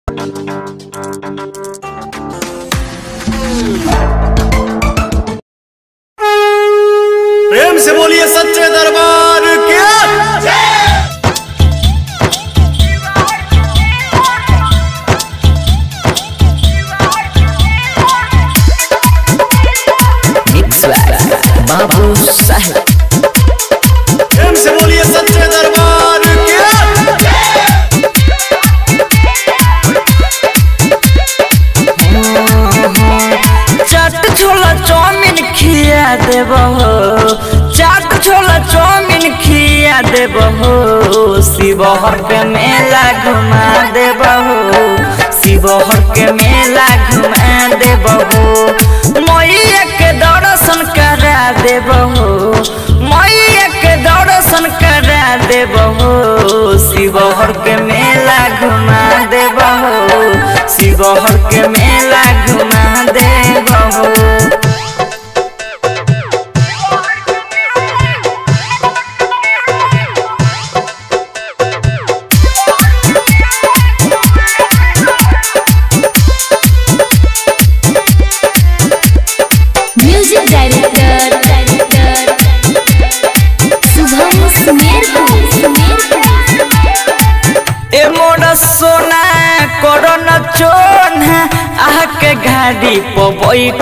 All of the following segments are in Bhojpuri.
प्रेम से बोलिए सच्चे दरबार के Mix बाबू साहेब प्रेम से बोलिए सच्चे दरबार के चाट छोला चाउमीन खिया देब हो चाट छोला चाउमीन खिया देब हो शिवहर के मेला घुमा देब हो शिवहर के मेला घुमा देब हो मैया के दर्शन करा देब हो मैया के दर्शन करा देब हो शिवहर के मेला घुमा देब हो शिवहर के मेला घुमा देब हो म्यूजिक डायरेक्टर शुभम सुमेरपुर ए मोरा सोना कोरोन चोन आह के गाड़ी पर बैठ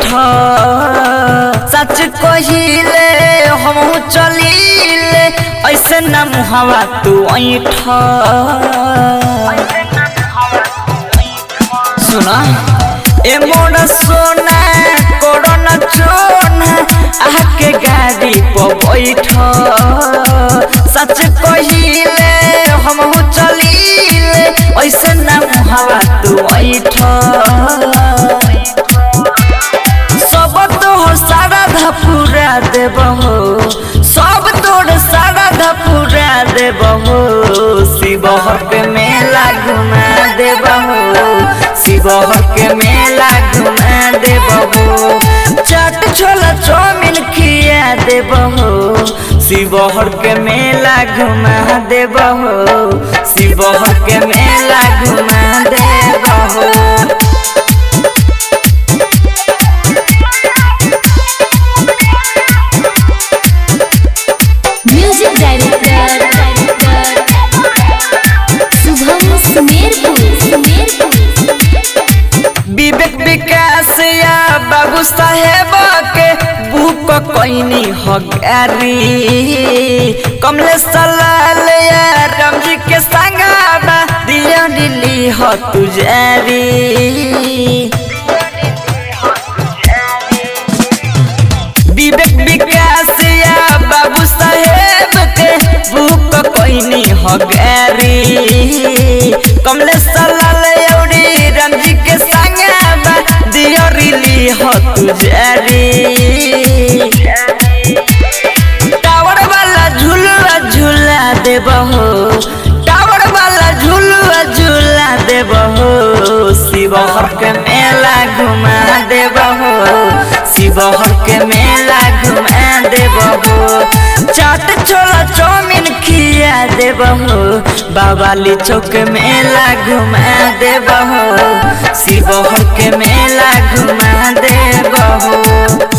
सच कहिले हम चलीले ऐसे न मुहवा तू ऐठ सुना ए मोरा सोना कोरोना चोन आह के गाड़ी पर बैठ सच कहिले हम चलीले ऐसे न मुहावा तू ऐठ सब तोहर सारा धपुरा देब हो सब तोहर सारा धपुरा देब हो शिवहर के मेला घुमा देब हो शिवहर के मेला घुमा देब हो चाट छोला चाउमीन खिया देब हो शिवहर के मेला घुमा देब हो शिवहर के मेला घुमा देब हो म्यूजिक डायरेक्टर शुभम सुमेरपुर विवेक विकास या बाबू साहेब के बुक कैनी हगारी कमलेश लाल या रामजी के संगाबा दिया दिली ह तुजारी विवेक विकास या बाबू साहेब के बुक कैनी हगारी कमलेश लाल औरी रामजी के संगाबा दिया रिली ह तुजारी टावर वाला झूलवा झूला देब हो टावर वाला झूलवा झूला देब हो शिवहर के मेला घुमा देब हो शिवहर के मेला घुमा देब हो चाट छोला चाउमीन खिया देब हो बाबाली चौक मेला घुमा देब हो शिवहर के मेला घुमा देब हो